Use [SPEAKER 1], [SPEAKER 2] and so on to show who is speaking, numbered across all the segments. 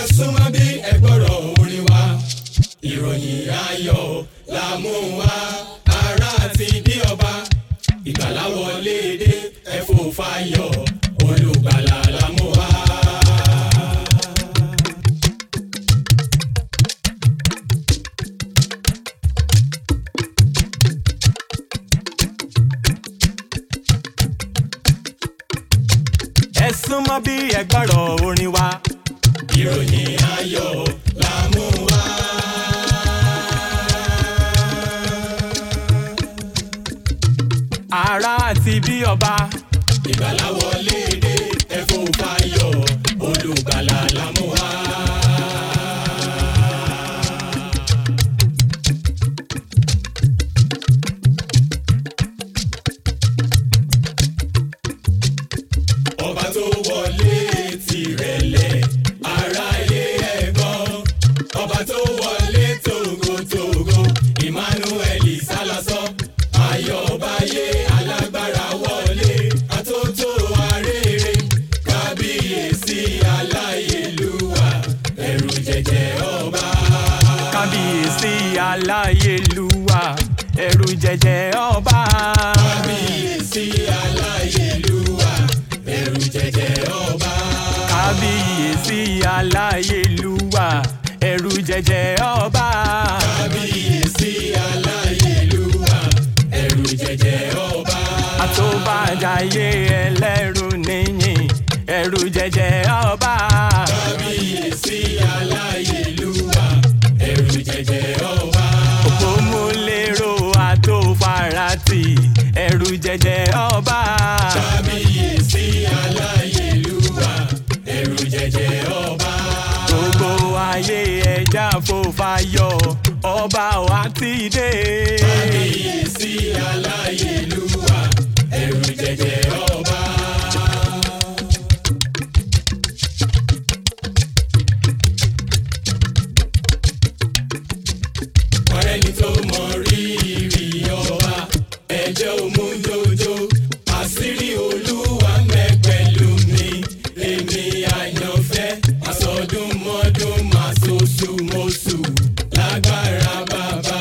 [SPEAKER 1] súnmọ́ bí ẹ gbọ́rọ̀ orin wa ìròyìn ayọ̀ la mú wá ará àti bí ọba ìgbàlà wọlé dé ẹ fò fáyọ̀ olùgbàlà la mú wá.
[SPEAKER 2] ẹ súnmọ́ bí ẹ gbọ́rọ̀ orin wa.
[SPEAKER 1] ìròyìn ayọ̀ la mú wá.
[SPEAKER 2] ará àti bí ọba
[SPEAKER 1] ìgbàlà wọlé dé ẹ fò fáyọ̀ olùgbàlà la mú wá. ọba tó wọlé tìrẹ̀lẹ̀ aráyé ẹ̀gbọ́n ọba tó wọlé tògótògó emmanuel sálásọ ayọ̀báyé alágbára wọlé atótó arére kábíyèsí aláyélúwà ẹ̀rù jẹjẹ ọba.
[SPEAKER 2] kábíyèsí aláyélúwà ẹ̀rù jẹjẹ ọba.
[SPEAKER 1] kábíyèsí aláyélúwà ẹ̀rù jẹjẹ ọba.
[SPEAKER 2] kábíyèsí aláyélúwà ẹ̀rù jẹjẹ ọba.
[SPEAKER 1] kábíyèsí aláyélúwà ẹ̀rù jẹjẹ ọba.
[SPEAKER 2] àtòbàjáyé ẹlẹ́rù níyìn ẹ̀rù jẹjẹ ọba.
[SPEAKER 1] kábíyèsí aláyélúwà ẹ̀rù jẹjẹ ọba.
[SPEAKER 2] òpómúlérò àtòfarati ẹ̀rù jẹjẹ ọba.
[SPEAKER 1] kábíyèsí aláyélúwà ẹ̀rù jẹjẹ ọba.
[SPEAKER 2] gbogbo ayé ẹja fòfayọ ọba wa ti dé.
[SPEAKER 1] kábíyèsí aláyélúwà ẹ̀rù jẹjẹ ọba. ọ̀rẹ́ ni tó mọ rírì ọba ẹ̀jẹ̀ òmùjòjò àṣírí olúwa ń bẹ pẹ̀lú mi èmi àyànfẹ́ àsọdún mọ́dún máa ṣoṣù mọ́ṣù lágbára bàbá.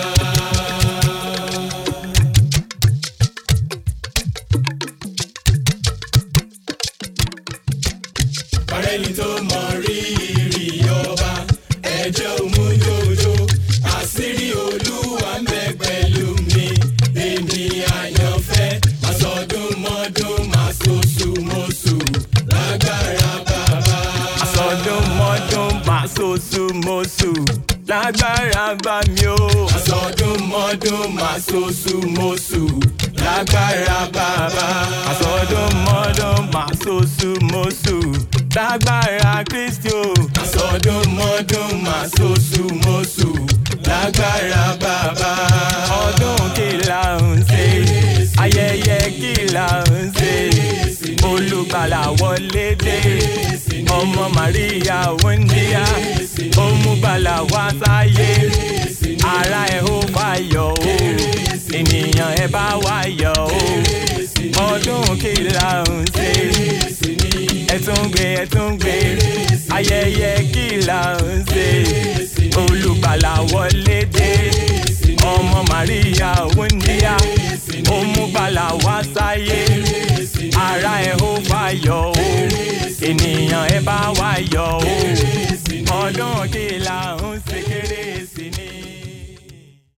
[SPEAKER 1] ọ̀rẹ́ ni tó mọ rírì ọba ẹ̀jẹ̀ òmùjòjò àṣírí olúwa ń bẹ pẹ̀lú mi èmi àyànfẹ́ àsọdún mọ́dún máa ṣoṣù mọ́ṣù lágbára bàbá.
[SPEAKER 2] àsọdúnmọ́dún máa ṣoṣù mọ́ṣù lágbára bá mi o.
[SPEAKER 1] àsọdún mọ́dún máa ṣoṣù mọ́ṣù lágbára bàbá.
[SPEAKER 2] àsọdúnmọ́dún máa ṣoṣù mọ́ṣù lágbára kristi o.
[SPEAKER 1] àsọdún mọ́dún máa ṣoṣù mọ́ṣù lágbára bàbá.
[SPEAKER 2] ọdún kí la ń ṣe ayẹyẹ kí la ń ṣe olùgbàlà wọlé dé ọmọ maria wúndíá òmùgbàlà wá sáyé ara ẹ̀ ó fàyọ̀ o ènìyàn ẹ bá wá yọ̀ o ọdún kí la ń ṣe ẹ tún gbé ẹ tún gbé ayẹyẹ kí la ń ṣe olùgbàlà wọlé dé ọmọ maria wúndíá òmùgbàlà wá sáyé ara ẹ̀ ó fàyọ̀ o ènìyàn ẹ bá wá yọ̀